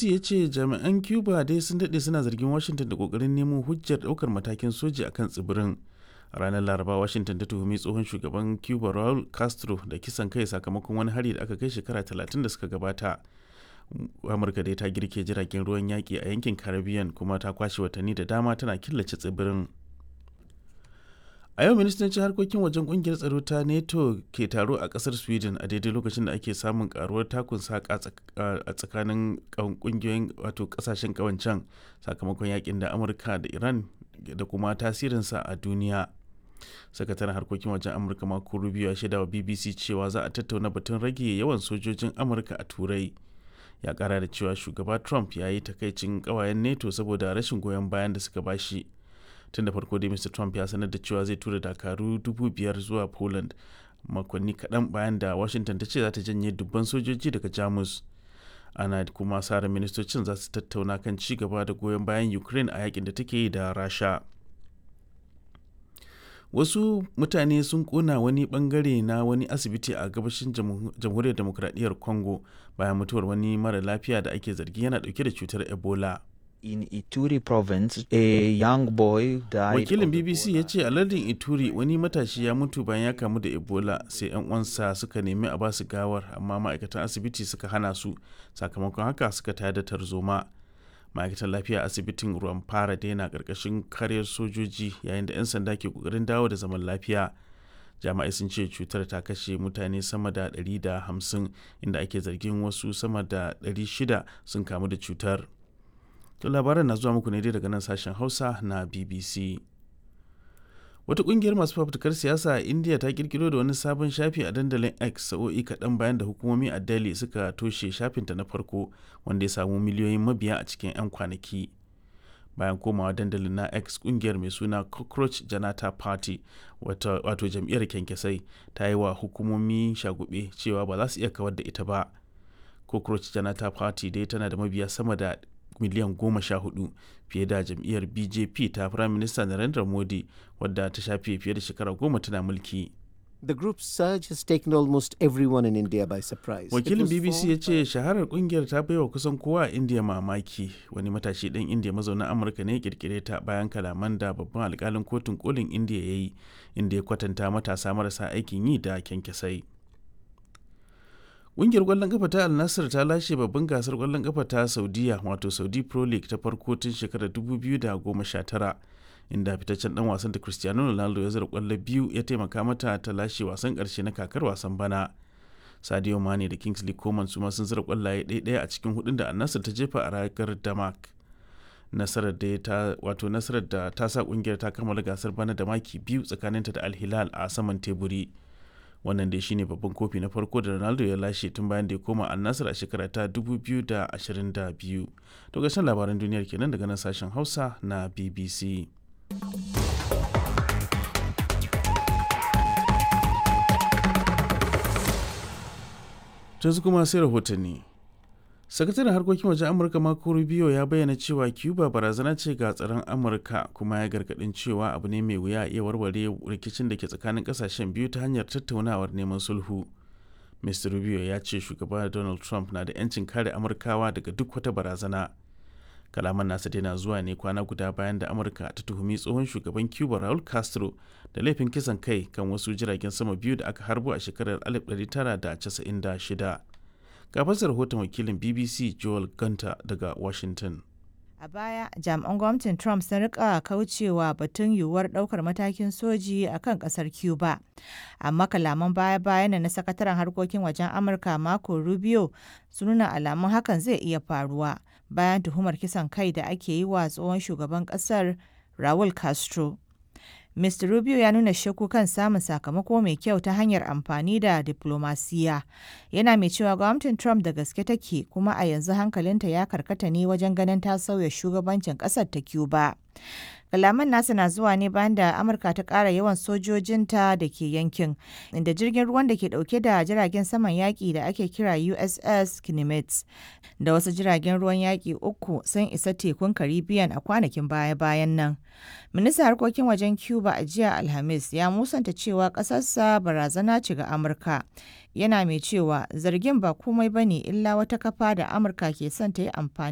ya ce jami'an cuba dai sun daɗe suna zargin washington da ƙoƙarin nemo hujjar ɗaukar matakin soji a kan tsibirin a ranar laraba washington ta tuhumi tsohon shugaban cuba raul castro da kisan kai sakamakon wani hari da aka kai shekara 30 da suka gabata amurka dai ta girke jiragen ruwan yaƙi a yankin caribbean kuma ta kwashe watanni da dama tana killace tsibirin a yau ministancin harkokin wajen kungiyar tsaro ta nato ke taro a kasar sweden a daidai lokacin da ake samun karuwar takun saka a tsakanin kungiyoyin wato kasashen kawancan sakamakon yakin da amurka da iran da kuma tasirinsa a duniya sakataren harkokin wajen amurka mako rubio ya shaida wa bbc cewa za a tattauna batun rage yawan sojojin amurka a turai ya kara da cewa shugaba trump ya yi takaicin kawayen nato saboda rashin goyon bayan da suka bashi tun da farko dai mr trump ya sanar da cewa zai tura dakaru dubu biyar zuwa poland makonni kaɗan bayan da washington ta ce za ta janye dubban sojoji daga jamus ana kuma sa ministocin za su tattauna kan ci gaba da goyon bayan ukraine a yakin da take yi da rasha wasu mutane sun kona wani bangare na wani asibiti a gabashin jamhuriyar demokradiyyar congo bayan mutuwar wani mara lafiya da ake zargi yana dauke da cutar ebola in Ituri province, a young boy died. Wakilin BBC ya ce a lardin Ituri wani matashi ya mutu bayan ya kamu da Ebola sai 'yan uwansa suka nemi a basu gawar amma ma'aikatan asibiti suka hana su sakamakon haka suka tayar da tarzoma. Ma'aikatan lafiya asibitin ruwan fara daina karkashin karyar sojoji yayin da 'yan sanda ke kokarin dawo da zaman lafiya. jami'ai sun ce cutar ta kashe mutane sama da 150 inda ake zargin wasu sama da 600 sun kamu da cutar. To labaran na zuwa muku ne dai daga nan sashen Hausa na BBC. Wata kungiyar masu fafutukar siyasa a India ta kirkiro da wani sabon shafi a dandalin X sa'o'i kaɗan bayan da hukumomi a Delhi suka toshe shafinta na farko wanda ya samu miliyoyin mabiya a cikin 'yan kwanaki. Bayan komawa dandalin na X kungiyar mai suna Cockroach Janata Party wato jam'iyyar kyankyasai ta yi wa hukumomi shagube cewa ba za su iya kawar da ita ba. Cockroach Janata Party dai tana da mabiya sama da miliyan goma sha hudu fiye da jam'iyyar bjp ta firayim minista narendra modi wadda ta shafe fiye da shekara goma tana mulki The group's surge has taken almost everyone in India by surprise. wakilin bbc ya ce shaharar kungiyar ta baiwa kusan kowa a india mamaki wani matashi ɗan indiya mazaunin amurka ne kirkire ta bayan kalaman da babban alkalin kotun kolin indiya ya yi inda ya kwatanta matasa marasa aikin yi da kyankyasai Ƙungiyar ƙwallon ƙafa ta Al ta lashe babban gasar ƙwallon ƙafa ta Saudiya wato Saudi Pro League ta farko tun shekarar 2019 inda fitaccen dan wasan da Cristiano Ronaldo ya zira ƙwallo biyu ya taimaka mata ta lashe wasan ƙarshe na kakar wasan bana. Sadio Mane da Kingsley Coman su ma sun zira ƙwallaye ɗaya a cikin hudun da Al ta jefa a ragar Damak. Nasarar da ta wato nasarar da ta sa ƙungiyar ta kammala gasar bana da maki biyu tsakaninta da Al Hilal a saman teburi. wannan dai shine babban kofi na farko da ronaldo ya lashe tun bayan da ya koma al a shekara ta 2022 to gashin labaran duniyar kenan daga nan sashen hausa na bbc yanzu kuma sai rahotanni sakataren harkokin wajen amurka marco rubio ya bayyana cewa cuba barazana ce ga tsaron amurka kuma ya gargadin cewa abu ne mai wuya iya warware rikicin da ke tsakanin kasashen biyu ta hanyar tattaunawar neman sulhu mr rubio ya ce shugaba donald trump na da 'yancin kare amurkawa daga duk wata barazana kalaman nasa daina zuwa ne kwana guda bayan da amurka ta tuhumi tsohon shugaban cuba raul castro da laifin kisan kai kan wasu jiragen sama biyu da aka harbo a shekarar 1996 ga fasar rahoton wakilin bbc joel gunter daga washington a baya jami'an gwamnatin trump sun rika kaucewa batun yiwuwar daukar matakin soji a kan kasar cuba amma kalaman baya-bayan na sakataren harkokin wajen amurka marco rubio sun nuna alamun hakan zai iya faruwa bayan tuhumar kisan kai da ake yi wa tsohon shugaban kasar raul castro Mr. Rubio ya nuna shakku kan samun sakamako mai kyau ta hanyar amfani da diplomasiya. Yana mai cewa gwamnatin Trump da gaske take kuma a yanzu hankalinta ya karkata ne wajen ganin ta sauya shugabancin ƙasar ta Cuba. Kalaman nasa na zuwa ne bayan da Amurka ta ƙara yawan sojojinta da ke yankin, inda jirgin ruwan da ke ɗauke da jiragen saman yaƙi da ake kira USS Kinemets da wasu jiragen ruwan yaƙi uku sun isa tekun Caribbean a kwanakin baya-bayan nan. Ministan harkokin wajen Cuba a jiya Alhamis ya musanta cewa ƙasarsa barazana ce ga Amurka. Yana mai cewa zargin ba komai ba ne illa wata kafa da Amurka ke son ta yi amfani